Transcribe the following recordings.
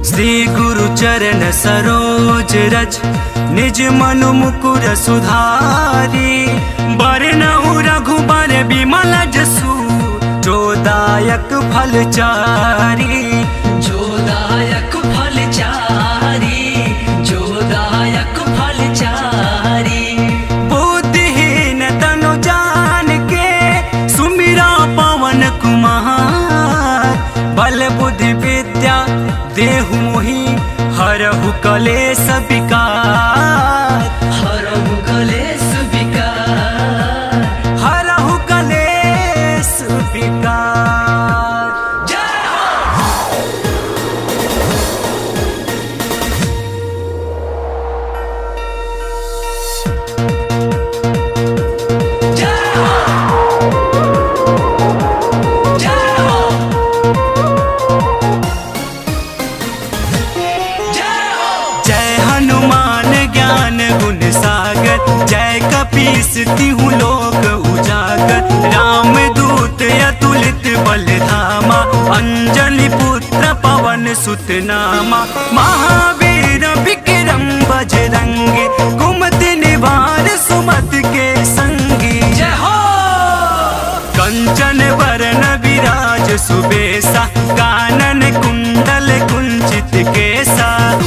श्री गुरु चरण सरोज रज निज मनु मुकुर सुधारी बरनहु रघुबर बिमल जसु जोदायक फल चारी जोदायक फल चारी जोदायक फल चारी बुद्धिहीन तनु जान के सुमिरा पवन कुमार बल बुद्धि विद्या देहु मोहि हरहु कलेश विकार हरहु कलेश विकार हरहु कलेश विकार जय हो जय हो जय हो जय हो जय हनुमान ज्ञान गुण सागर जय कपीस तिहु लोक उजागर राम दूत अतुलित बल धामा अंजलि पुत्र पवन सुत नामा महावीर विक्रम बजरंगी कुमति निवार सुमत के संगी जय हो कंचन वरण विराज सुबेसा कानन कुंडल कुंचित केसा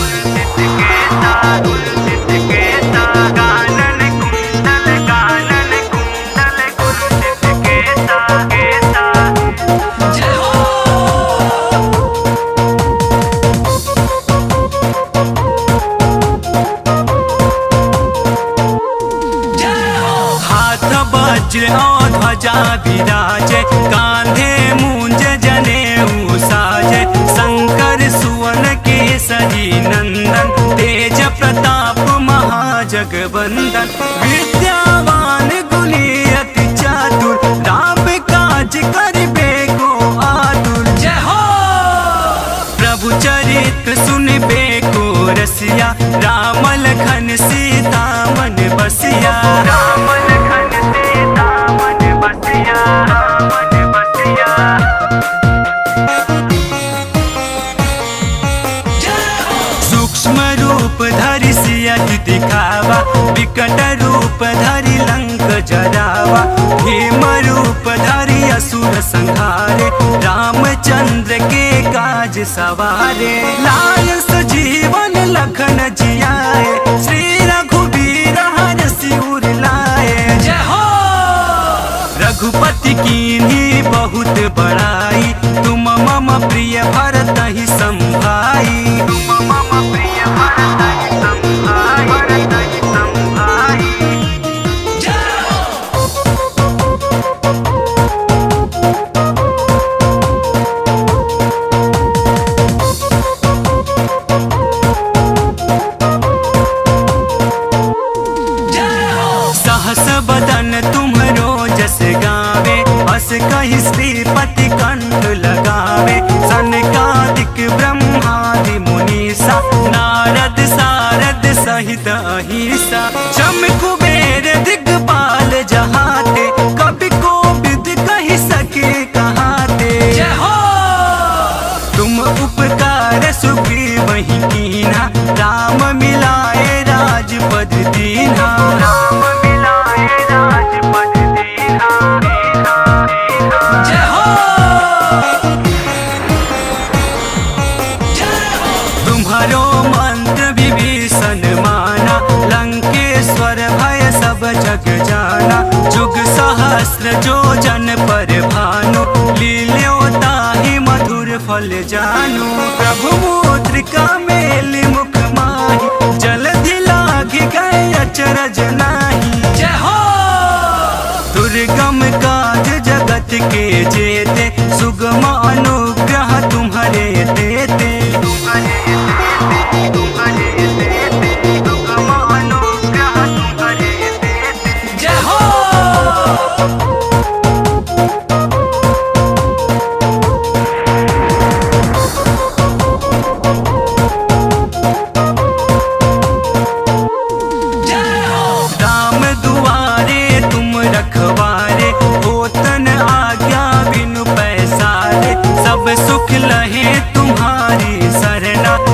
जय हो जय हो हाथ वज्र और ध्वजा विराजे कांधे मूंज जने साजे शंकर सुवन केसरी नंदन तेज प्रताप महाजगवंदन विद्यावान गुणी अति चातुर राम काज करिबे को आतुर जय हो प्रभु चरित सुनबे को रसिया राम लखन सीता मन बसिया राम लखन सीता मन बसिया मन बसिया जय हो सूक्ष्म रूप धरि सियहि दिखावा विकट रूप धरि लंक जरावा भीम रूप धरि असुर संहारे रामचंद्र के काज सवारे लाल सजीवन लखन जियाए श्री रघुबीर हर सिर लाए जय हो रघुपति की बहुत बड़ाई तुम मम प्रिय भरत ही संभाई तुम मम प्रिय भरत ही संभाई भरत ही संभाई जय हो जय हो सहस बदन तुम्हरो जस गावे अस कही श्रीपति कंठ लगावे सनकादिक ब्रह्मादि मुनीसा नारद सारद सहित अहिसा चम कुबेर दिग्पाल जहाते कवि को विद कही सके कहाते जय हो तुम उपकार सुखी वही कीना राम मिलाए राजपद दीना राम मिलाए राजपद दीना जय हो जय हो तुम्हारो मंत्र विभीषण माना लंकेश्वर भय सब जग जाना जुग सहस्र जो जन पर भानु लील्यो ताहि मधुर फल जानु प्रभु मुद्रिका मेल मुख माही जलधि लागी गए अचरज नाही जय हो दुर्गम काज जगत के जेते सुगम अनुग्रह तुम्हारे देते सुगम अनुग्रह तुम्हारे देते जय हो जय हो राम दुआरे तुम रखवारे होतन आज्ञा बिनु पैसारे सब सुख लहे तुम्हारी सरना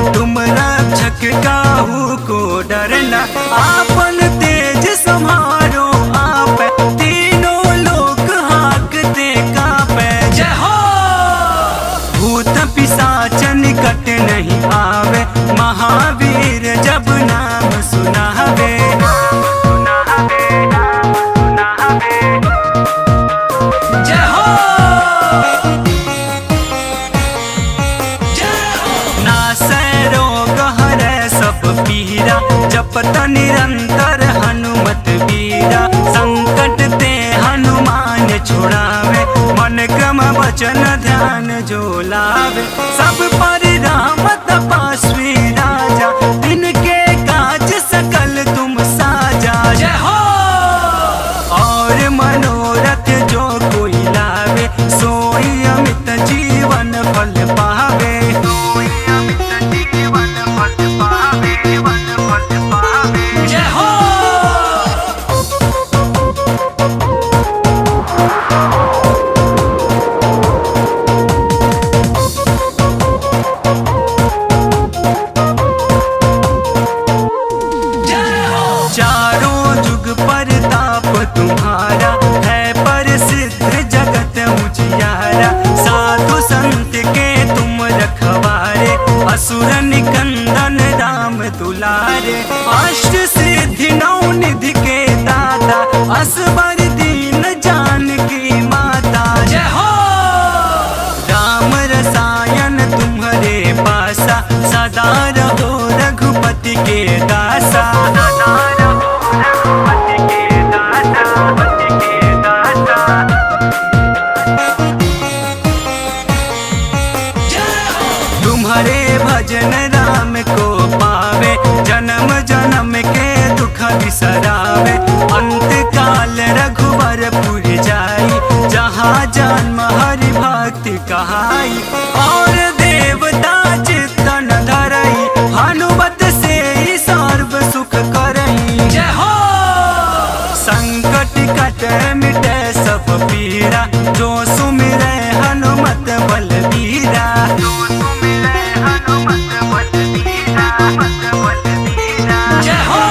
जपत निरंतर हनुमत वीरा संकट ते हनुमान छुड़ावे मन क्रम वचन ध्यान जो लावे सब पर राम तपस्वी राजा तिनके काज सकल तुम साजा जय हो और मनोरथ जो कोई लावे सोई अमित जीवन फल पावे सोई अमित जीवन फल पावे वन फल पावे जय हो जय हो चारों जुग पर ताप तुम्हारा है प्रसिद्ध जगत उजियारा साधु संत के तुम रखवारे असुर निकंदन राम दुलारे अष्ट सिद्धि नौ निधि के दाता असबर दीन जानकी माता जय हो राम रसायन तुम्हारे पासा सदा रहो रघुपति के दासा सदा रहो रघुपति के दासा पति के दासा जय हो तुम्हारे भजन राम को पावे जन्म जन्म के दुख बिसरावे अंत काल रघुवर पुर जाई जहाँ जन्म हरि भक्ति कहाई और देवता चित्तन धरई हनुमत से ही सर्व सुख करई जय हो संकट कट मिटे सब पीरा जो सुमिरे हनुमत बलबीरा जो सुमिरे हनुमत बलबीरा मत बलबीरा जय हो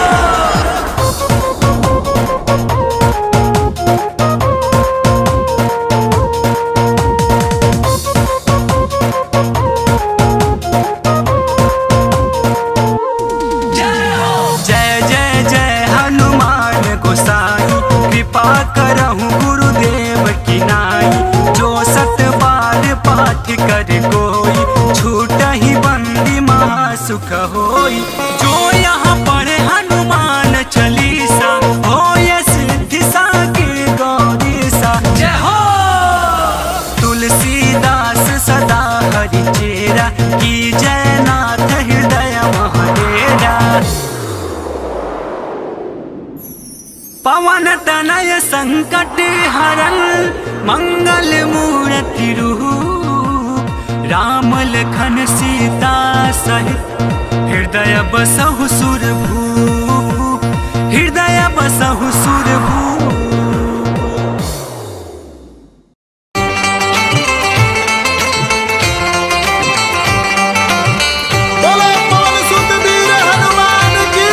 जय हो जय जय जय हनुमान गोसाई कृपा करहु गुरुदेव की नाई जो सत बार पाठ कर कोई छूट ही बंदी महासुख होई जो यहाँ पढ़े हनुमान चालीसा होय सिद्धि साकी गौरी सा जय हो तुलसीदास सदा हरि चेरा की जयनाथ हृदय महाडेरा पवन तनय संकट हरन मंगल मूर्ति रूप राम लखन सीता सहित हृदय बसहु सुर भू हृदय बसहु सुर भू बोलो पवन सुत वीर हनुमान की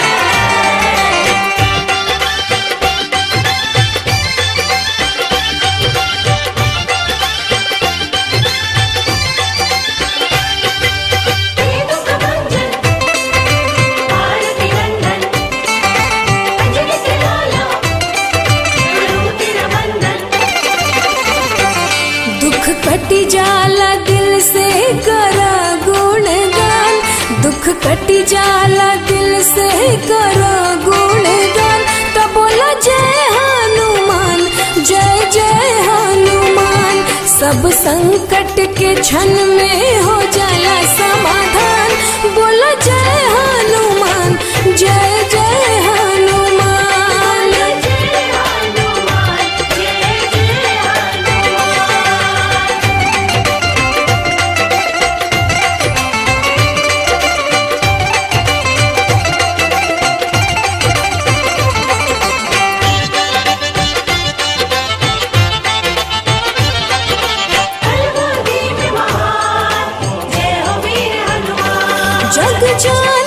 भारती नंदन अंजलि से लाला तिरवंदन दुख कटी जाला दिल से करा गुणगान दुख कटी जाला दिल से करा गुणगान तो बोला जय हनुमान जय जय हनुमान सब संकट के क्षण में हो जाला समाधान बोला जय हनुमान जय जय हनुमान जय हनुमान जय जय हनुमान जग जान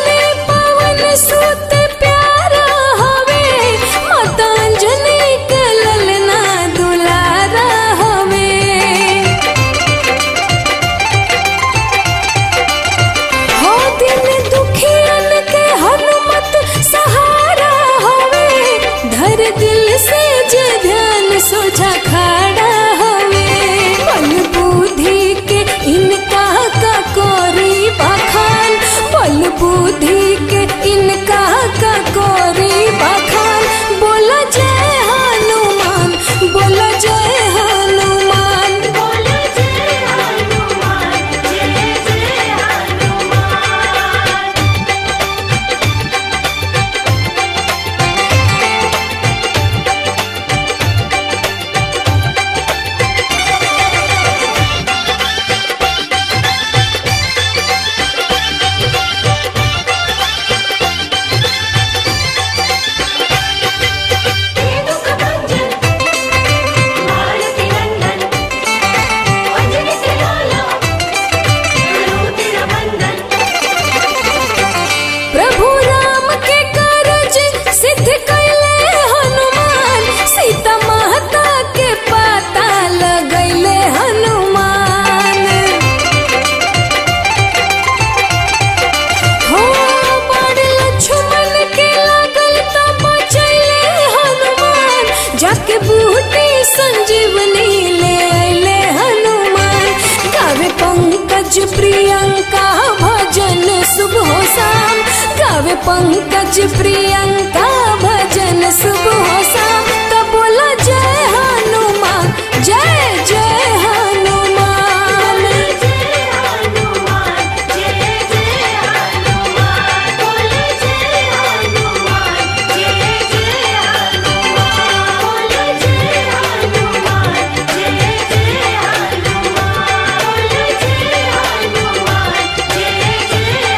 गावे पंकज प्रियंका भजन सुबह शाम तो बोला जय हनुमान जय जय हनुमान जय हनुमान जय जय हनुमान बोल जय हनुमान जय जय हनुमान बोल जय हनुमान जय जय हनुमान बोल जय हनुमान जय जय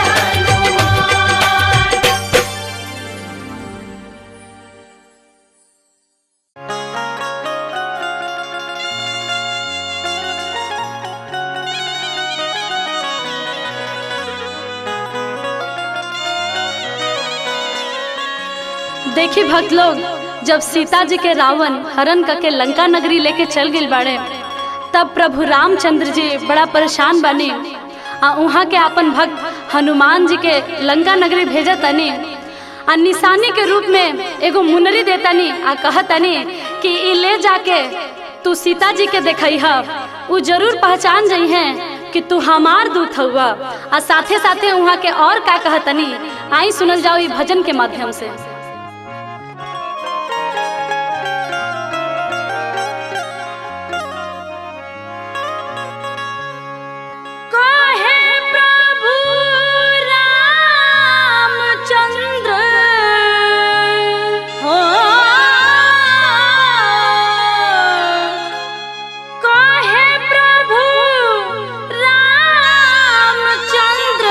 हनुमान देखी भक्त लोग जब सीता जी के रावण हरण करके लंका नगरी लेके चल गई बाड़े तब प्रभु रामचंद्र जी बड़ा परेशान बनी आ वहाँ के अपन भक्त हनुमान जी के लंका नगरी भेजा तनी आ निशानी के रूप में एगो मुनरी देतनी आ कहतनी कि ई ले जाके तू सीता जी के देखई ह उ जरूर पहचान जई हैं कि तू हमार दूत हुआ आ साथे साथे वहाँ के और का कहतनी आई सुनल जाओ ई भजन के माध्यम से काहे प्रभु रामचंद्र हो काहे प्रभु रामचंद्र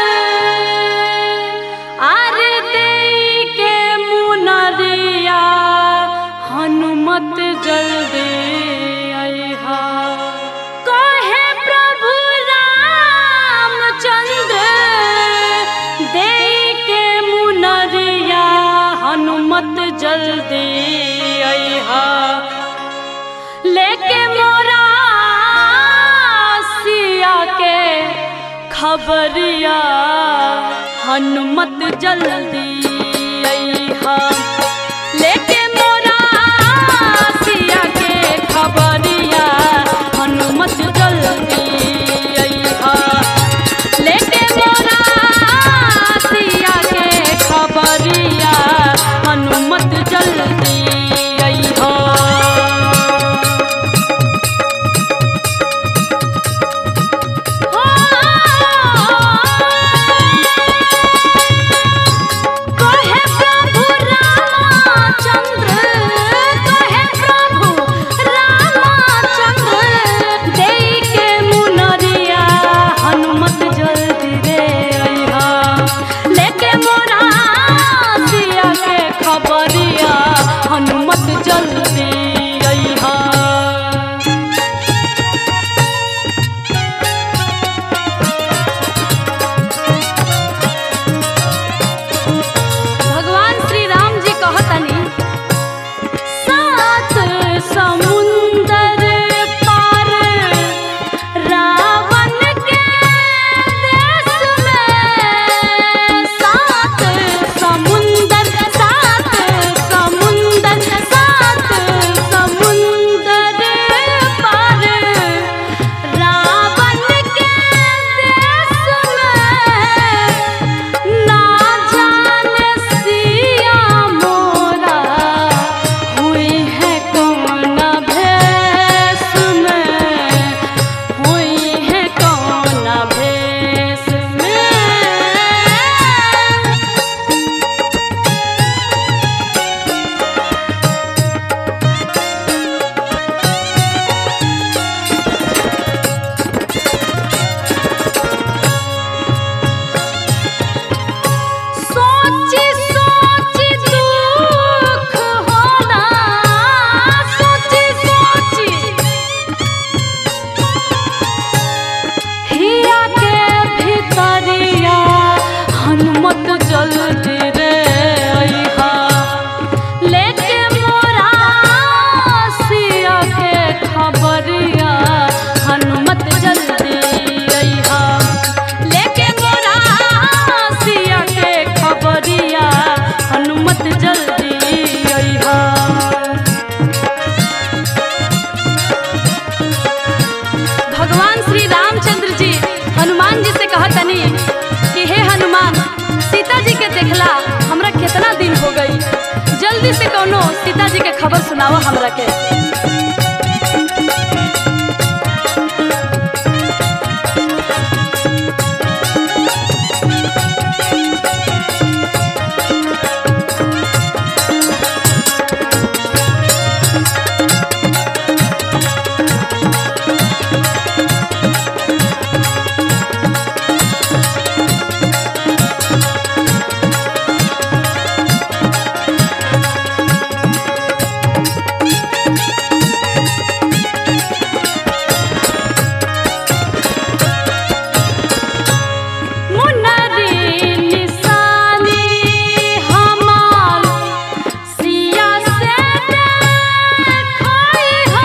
आरे देई के मुनरिया हनुमत जल्दी अइहा कहे प्रभु रामचंद्र दे के मुनरिया हनुमत जल्दी अइहा लेके मोरा सिया के खबरिया हनुमत जल्दी अइहा लेके मोरा सिया के खबरिया हनुमत जल्दी अइहा लेके मोरा सिया के खबरिया हनुमत जल्दी अइहा कहे प्रभु रामचंद्र कहे प्रभु रामचंद्र देई के मुनरिया हनुमत जल्दी रे अइहा लेके मोरा सिया के खबरिया हनुमत जल्दी अइहा भगवान श्री राम जी कहतनी सात समुंदर पार रावण के देश में सात समुंदर सात समुंदर सात समुंदर पार रावण के देश में ना जाने सिया मोरा हुई है कौन भेष में हुई है कौन भेष में सोची सोची दुख होला सोची सोची हिया के भीतरिया हनुमत जल्दी रे अइहा लेके मोरा सिया के खबरिया हनुमत जल्दी अइहा लेके मोरा सिया के खबरिया हनुमत जल्दी अइहा भगवान श्री रामचंद्र जी हनुमान जी से कहतनी कि हे हनुमान सीता जी के देखला जल्दी से कौनो सीता जी के खबर सुनावा हमरा के मुन्नरी निशानी हमार सिया से देखई हो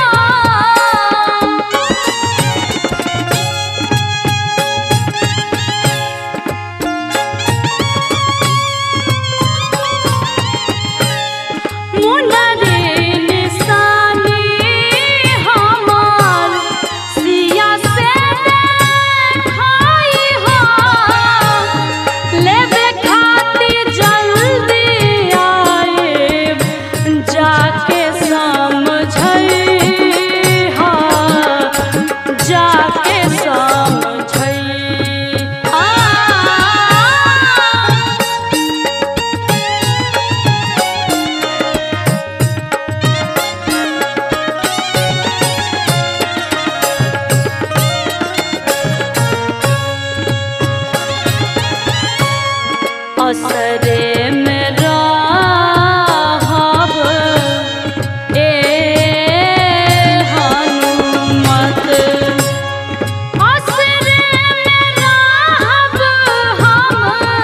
मुन्नरी निशानी हमार सिया से देखई हो लेबे खातिर जल्दी आए जाके समझई हा जाके समझई आ असरे में रहब ए हनुमत असरे में रहब हम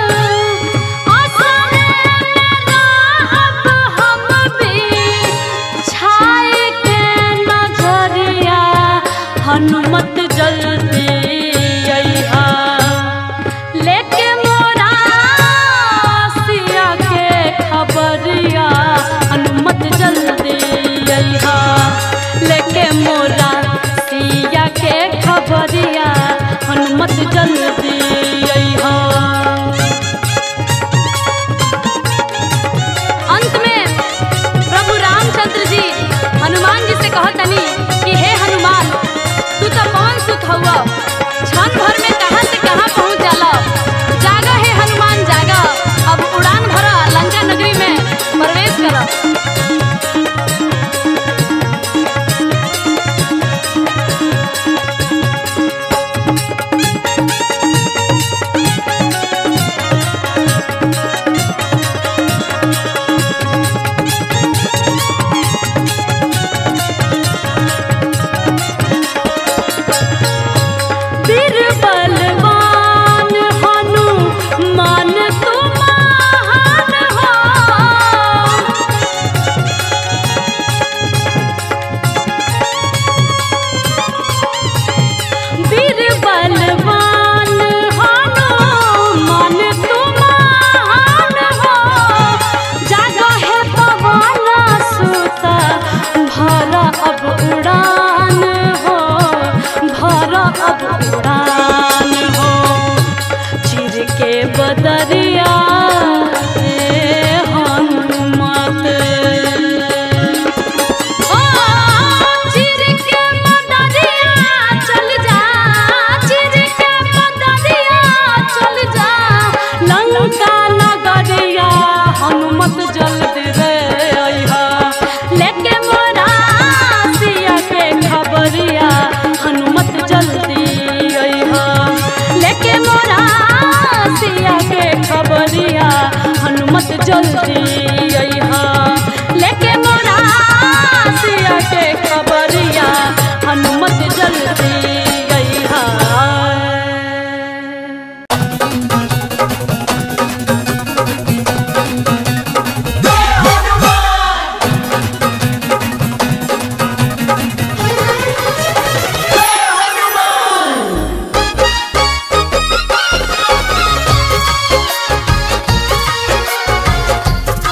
असरे में रहब हम भी छाए के नजरिया हनुमत जल्दी अइहा लेके मोरा सिया के खबरिया हनुमत जल्दी अइहा लेके मोरा सिया के खबरिया हनुमत जल्दी अइहा अंत में प्रभु रामचंद्र जी हनुमान जी से कहतनी कि हे हनुमान तू तो पवन सुत हुआ क्षण भर में कहां से कहां पहुंच जाला जागा हे हनुमान जागा अब उड़ान भरा लंका नगरी में प्रवेश करा बीरबलवान हनुमान तुम महान हो बीरबलवान हनुमान तुम महान हो जागा है पवन सुत भरा अब उड़ान हो भरा अब उड़ान हो चिर के बदरिया ए हनुमत ओ चिर के बदरिया चल जा चिर के बदरिया चल जा लंका नगरिया हनुमत जल्दी रे अइहा लेके मोरा सिया के खबरिया हनुमत जल्दी अइहा लेके मोरा सिया के खबरिया हनुमत जल्दी अइहा लेके मोरा सिया के खबरिया हनुमत जल्दी अइहा Hey,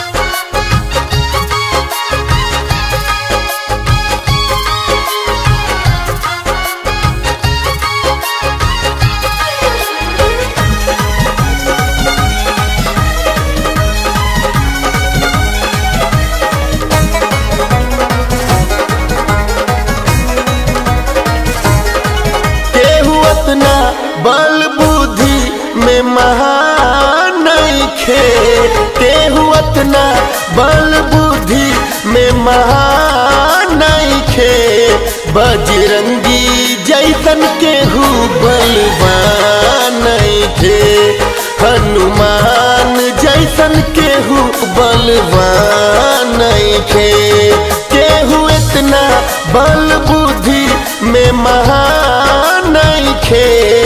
इतना बल बुद्धि में महानखे बजरंगी जैसन केहू बलवान थे हनुमान जैसन केहू बलवान थे केहू इतना बल बुद्धि में महान खे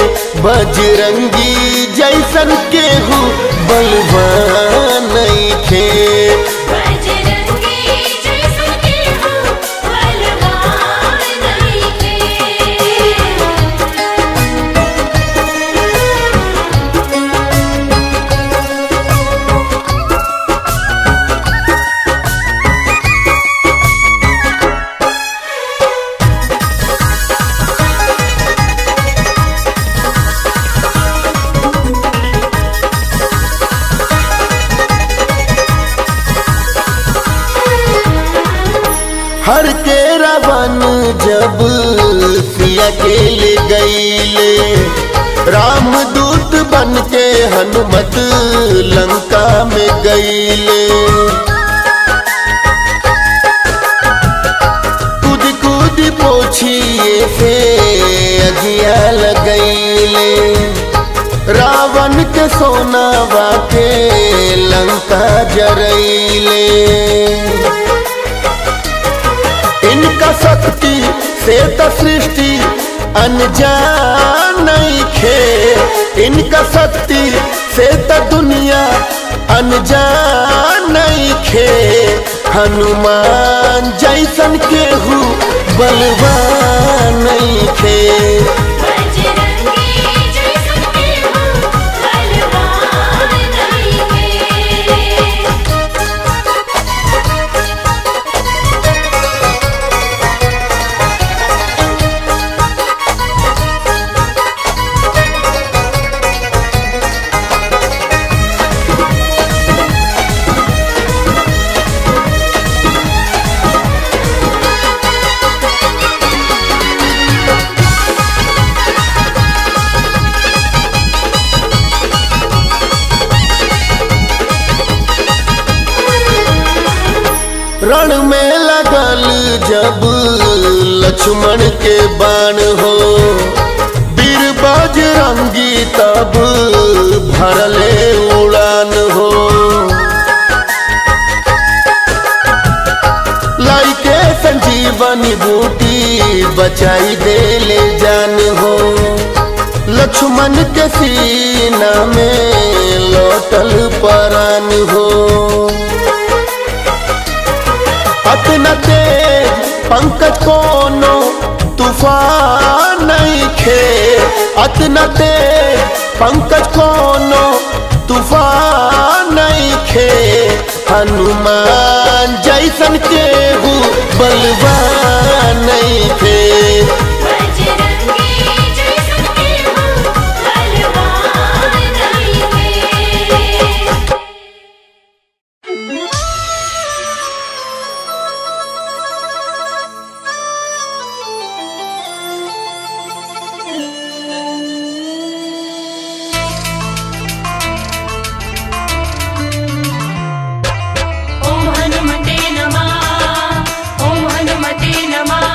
बजरंगी जैसन केहू बलवान खे बजरंगी जैसन केहू बलवान नइखे हर के रावण जब सिया के ले गईले राम दूत बन के हनुमत लंका में गईले कूद कूद पोछिए से अगिया लगैले रावण के सोनावा के लंका जरैले इनका शक्ति से तो सृष्टि अनजान खे इनका शक्ति से तो दुनिया अनजान खे हनुमान जैसन केहू बलवान खे बजरंगी जैसन केहू बलवान नइखे रण में लगल जब लक्ष्मण के बाण हो वीर बजरंगी तब भरले उड़ान हो लाई के संजीवनी बूटी बचाई देले जान हो लक्ष्मण के सीना में लौटल परान हो अतना तेज पंकज कोनो तूफान नहीं खे अतना तेज पंकज कोनो तूफान नहीं खे हनुमान जैसन केहू बलवान नहीं थे बजरंगी जैसन केहू बलवान नइखे ॐ हनुमते नमः ॐ हनुमते नमः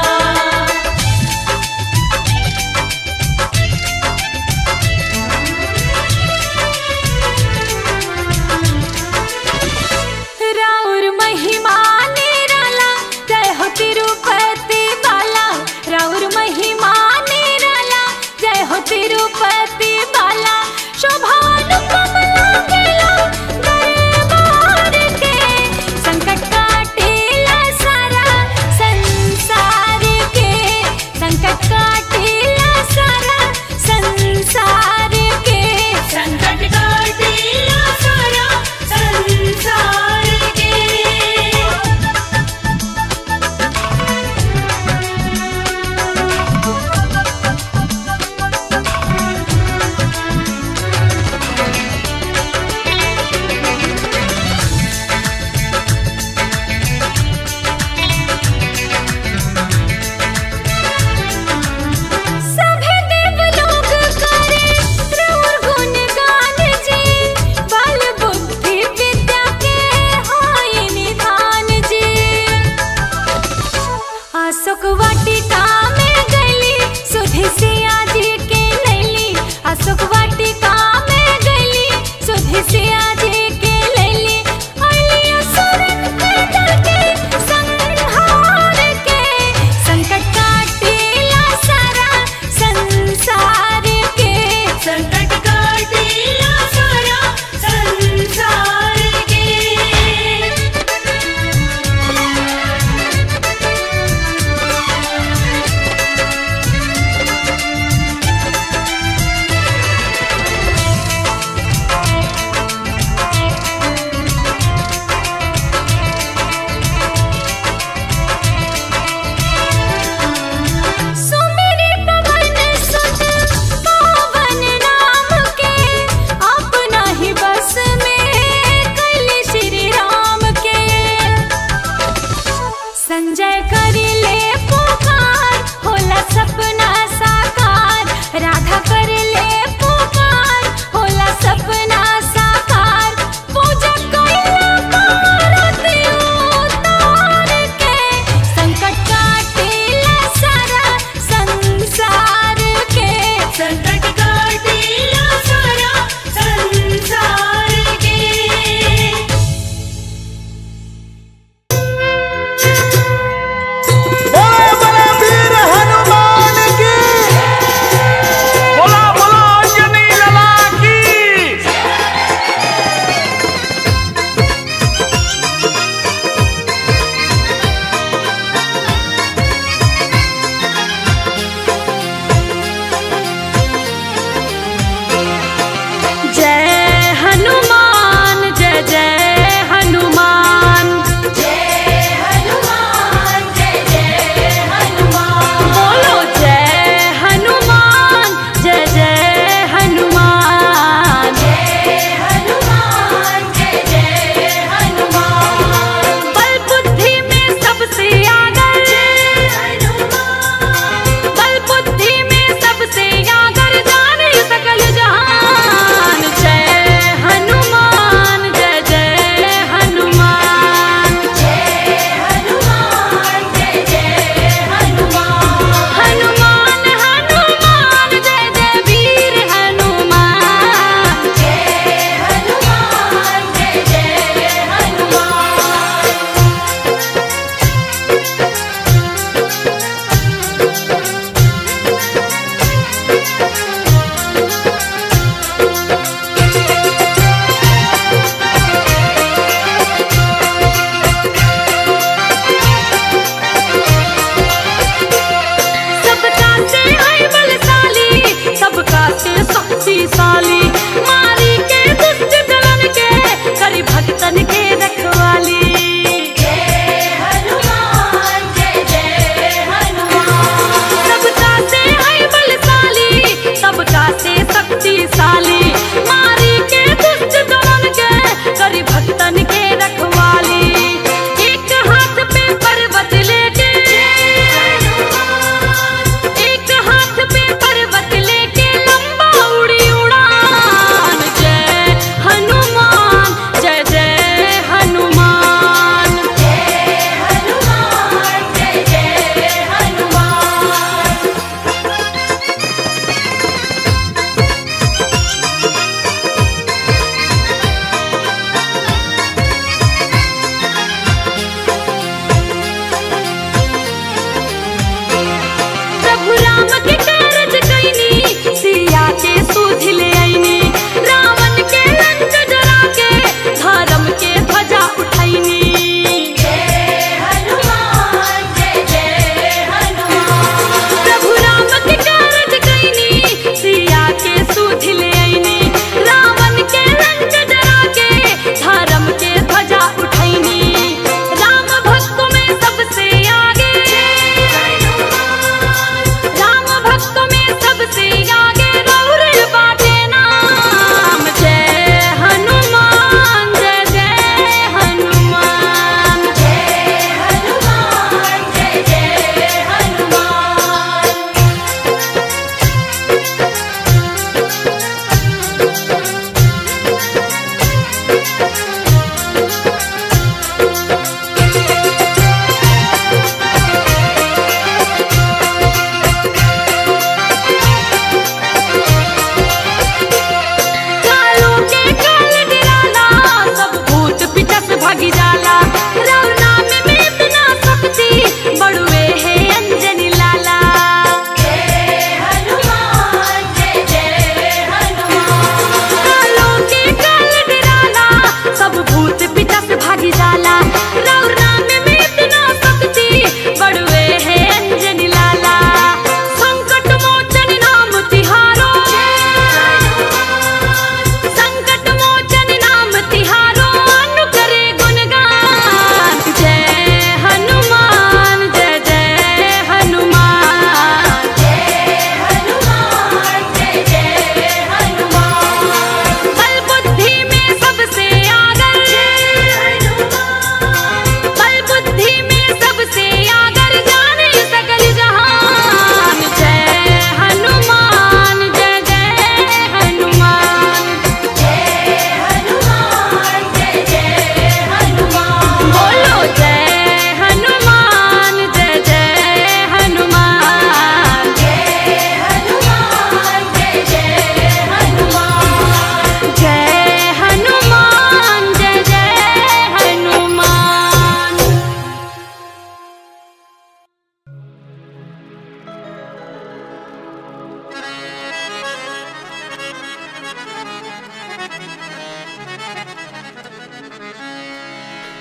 अशोक वाटिका में गली सुधि सिया जी के नैली अशोक वाटिका में गली सुधि सिया जी के लैली अली असुरन के दल के संहार के संकट काटेला सारा संसार के संकट काटेला सारा संसार के अशोक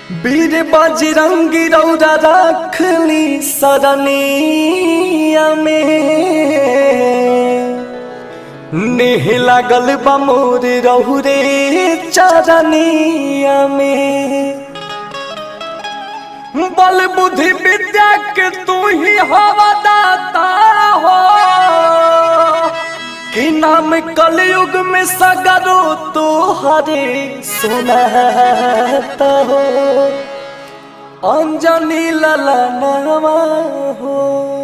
वीर बजरंगी रौरा रखली सरनिया में नेह लागल बा मोर रहुरे चरनिया में बल बुद्धि विद्या के तू ही हवा दाता हो कि नाम कलयुग में सगरो तो हरे सुनाता हो अंजनी ललनवा हो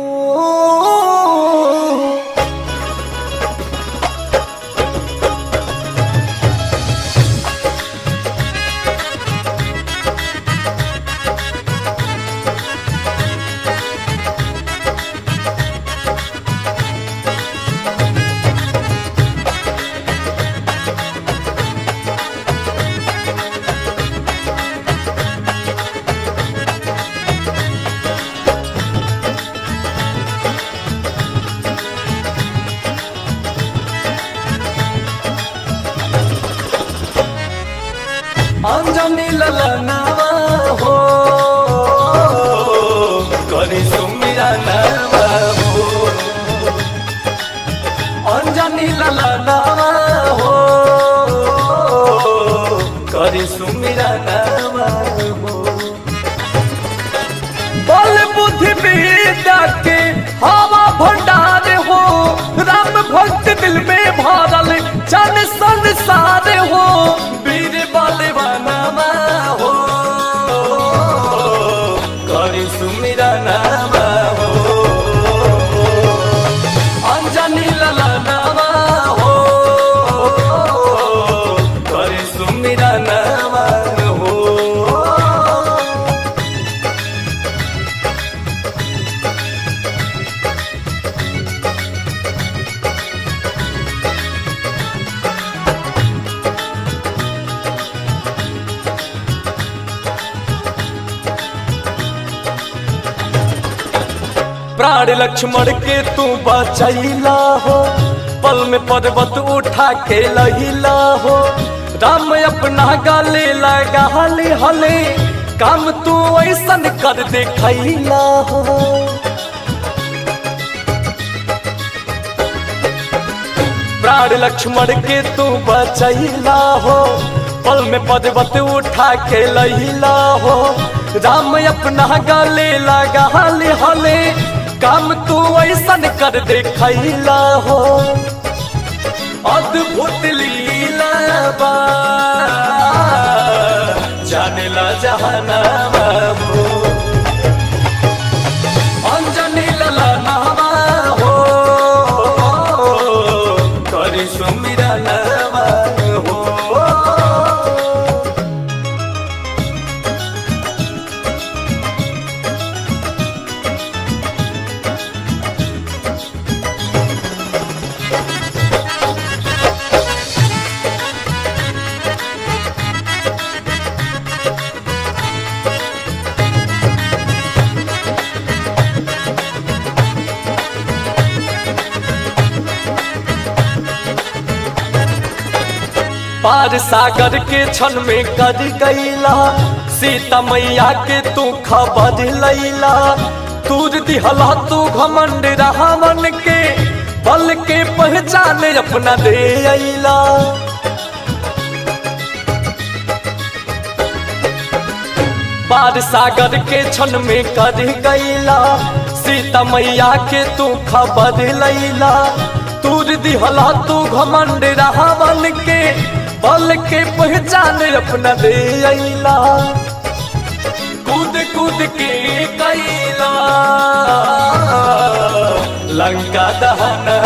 अंजनी ललनवा हो करी सुमिरा नवा हो अंजनी ललनवा हो करी सुमिरा नवा हो बल बुद्धि विद्या के हवा भंडार हो राम भक्त दिल में भरल जन संसार हो वीर बलवानमा हो करी सुमिरा नामा हो अंजनी ललनामा हो करी सुमिरा नामा हो प्राण लक्ष्मण के तू बचैला हो पल में पर्वत उठा के लहिला हो राम अपना गले लगा हले हले काम तू ऐसन कर देखैला हो प्राण लक्ष्मण के तू बचैला हो पल में पर्वत उठा के लहिला हो राम अपना गले लगा हले हले काम तू ऐसन कर देखैला हो अद्भुत लीला बा जानेला जहानामा हो अंजनी ललनामा हो करी सुमिरा नामा हो पार सागर के क्षण में कर गईला सीता मैया के तू खबर लैला तूर दिहला तू घमंड रावण के बल के पहचान अपना दे अइला पार सागर के क्षण में कर गईला सीता मैया के तू खबर लैला तूर दिहला तू घमंड रावण के बल के पहचान अपना दे अइला कूद कूद के कैला लंका दहना